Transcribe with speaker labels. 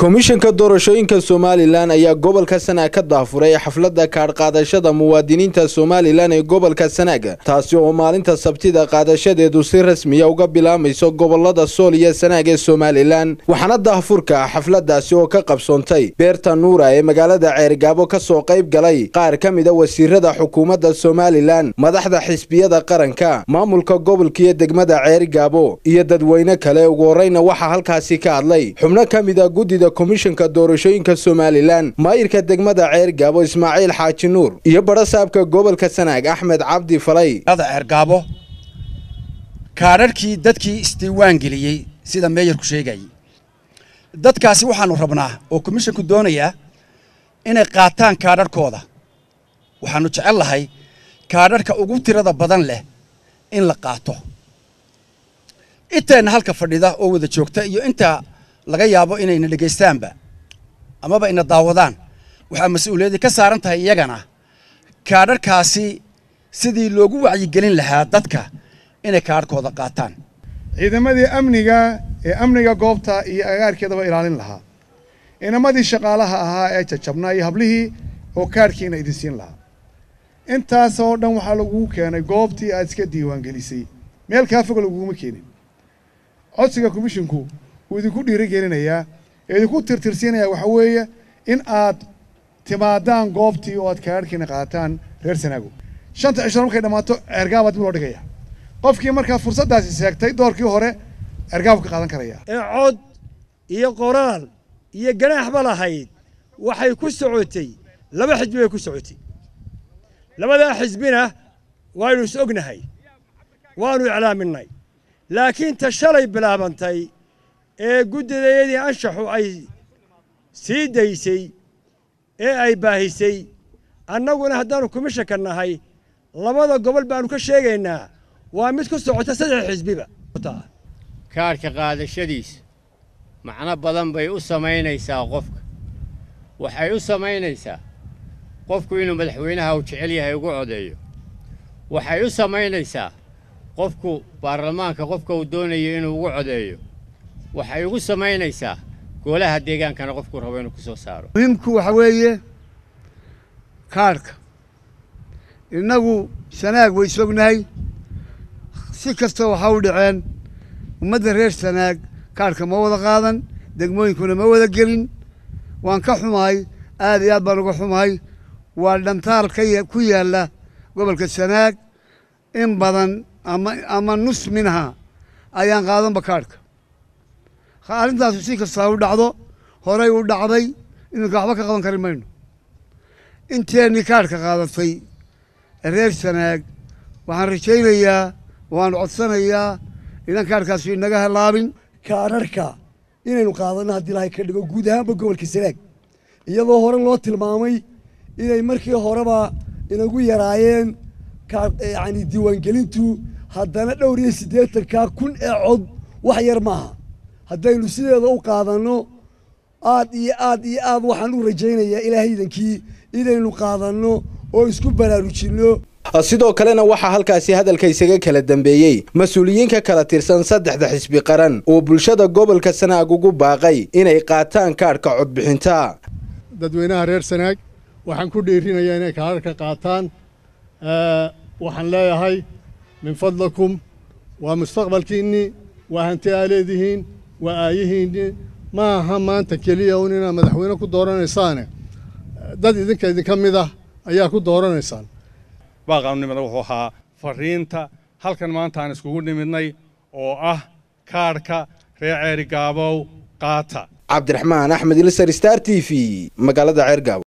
Speaker 1: komishanka doorashooyinka somalilan ayaa gobolka sanaag ka daafuray xafladda kaadhqaadashada muwaadiniinta somalilan ee gobolka sanaag taasi oo maalinta sabtida qaadashadeedu si rasmiya uga bilaamayso gobolada sool iyo sanaag ee somalilan waxaana daahfurka xafladaasi oo ka qabsoontay beerta nuura ee magaalada ceergaabo ka soo qayb galay qaar ka mida wasiirada xukuumadda somalilan madaxda xisbiyada qaranka maamulka gobolka iyo degmada ceergaabo iyo dadweyne kale ugu horeyna waxaa halkaasi ka hadlay xubno ka mida guddida komishanka doorashooyinka somalilan maayirka degmada ceergaabo ismaaciil xaaji nuur iyo barasaabka gobolka sanaag axmed cabdi falay
Speaker 2: ceergaabo kaadharhkii dadkii isdiiwaan geliyey sida meeyarku sheegayay dadkaasi waxaanu rabnaa oo komishanku doonayaa inay qaataan kaadharhkooda waxaanu jecel lahay kaadharhka ugu tirada badan leh in la qaato inteenna halka fadhida oo wada joogta iyo inta laga yaabo inayna dhegaystaanba amaba ina daawadaan waxaa mas-uuliyadii ka saaran tahay iyagana kaadharhkaasi sidii loogu wacyigelin lahaa dadka inay kaadharhkooda qaataan
Speaker 3: ciidamadii amniga ee amniga goobta iyo agaarkeedaba ilaalin lahaa inamadii shaqaalaha ahaa ee jajabnaa iyo hablihii oo kaadhkiina idin siin lahaa intaasoo dhan waxaa lagugu keenay goobtii aad iska diiwaangelisay meel kaa foga laguguma keenin codsiga komishinku wuu idinku dhiirigelinayaa ee idinku tirtirsiinayaa waxaa weeye in aad timaadaan goobtii oo aad kaadhkiina qaataan reer sanaago shanta cishro markay dhammaato ceergaabaa dib loo dhigaya qofkii markaa fursaddaasi seegtay doorkii hore ceergaabu ka qaadan karaya
Speaker 4: ee cod iyo qoraal iyo ganaaxba lahayd waxay ku socotay laba xisbi bay ku socotay labadaa xisbina waaynu is ognahay waannu iclaaminay laakiin ta shalay bilaabantay ee guddidayadii anshaxu ay sii daysay ee ay baahisay annaguna haddaannu komishanka nahay labada gobol baannu ka sheegaynaa waa mid ku socota saddex xisbiba
Speaker 5: kaadhka qaadashadiisa macno badan bay u samaynaysaa qofka waxay u samaynaysaa qofku inuu madaxweynaha uu jecel yahay ugu codeeyo waxay u samaynaysaa qofku baarlamaanka qofka uu doonayo inuu ugu codeeyo waxay ugu samaynaysaa golaha deegaankana qofkuu rabo inuu ku soo saaro
Speaker 6: muhiimku waxa weeye kaadhka innagu sanaag way sognahay si kasta waxaa u dhaceen ummadda reer sanaag kaadhka ma wada qaadan degmooyinkuna ma wada gelin waan ka xumahay aad iyo aad baan uga xumahay waa dhantaal ka ku yaalla gobolka sanaag in badan ama ama nus minha ayaan qaadanba kaadhka arrintaasu si kastaa u dhacdo horay u dhacday iminka waxba ka qaban kari mayno inteennii kaadhka qaadatay reer sanaag waxaan rajaynayaa waan codsanayaa idan kaadhkaasu inaga halaabin
Speaker 7: kaadharhka inaynu qaadanno haddii ilahay ka dhigo guud ahaanba gobolka sanaag iyadoo hore loo tilmaamay inay markii horeba inagu yaraayeen yani diiwaangelintu haddana dhowr iyo siddeetankaa kun ee cod wax yar maaha haddaynu sideeda u qaadanno aad iyo aad iyo aad waxaan u rajaynayaa ilaahaydankii inaynu qaadanno oo isku baraarujinno
Speaker 1: sidoo kalena waxaa halkaasi hadalka isaga kala dambeeyey mas-uuliyiin ka kala tirsan saddexda xisbi qaran oo bulshada gobolka sanaag ugu baaqay inay qaataan kaadhka codbixinta
Speaker 8: dadweynaha reer sanaag waxaan ku dhiirinayaa inay kaadharka qaataan waxaan leeyahay min fadlakum waa mustaqbalkiinnii waa hanti aa leedihiin waa aayihiinnii ma aha maanta keliya un inaad madaxweyne ku dooranaysaane dad idinka idinka mid ah ayaa ku dooranaysaan
Speaker 9: baaqaanunimada wuxuu ahaa fariinta halkan maanta aan iskugu nimidnay oo ah kaadhka reer ceerigaabow qaata
Speaker 1: cabdiraxmaan axmed ilsar star t v magaalada ceergaabo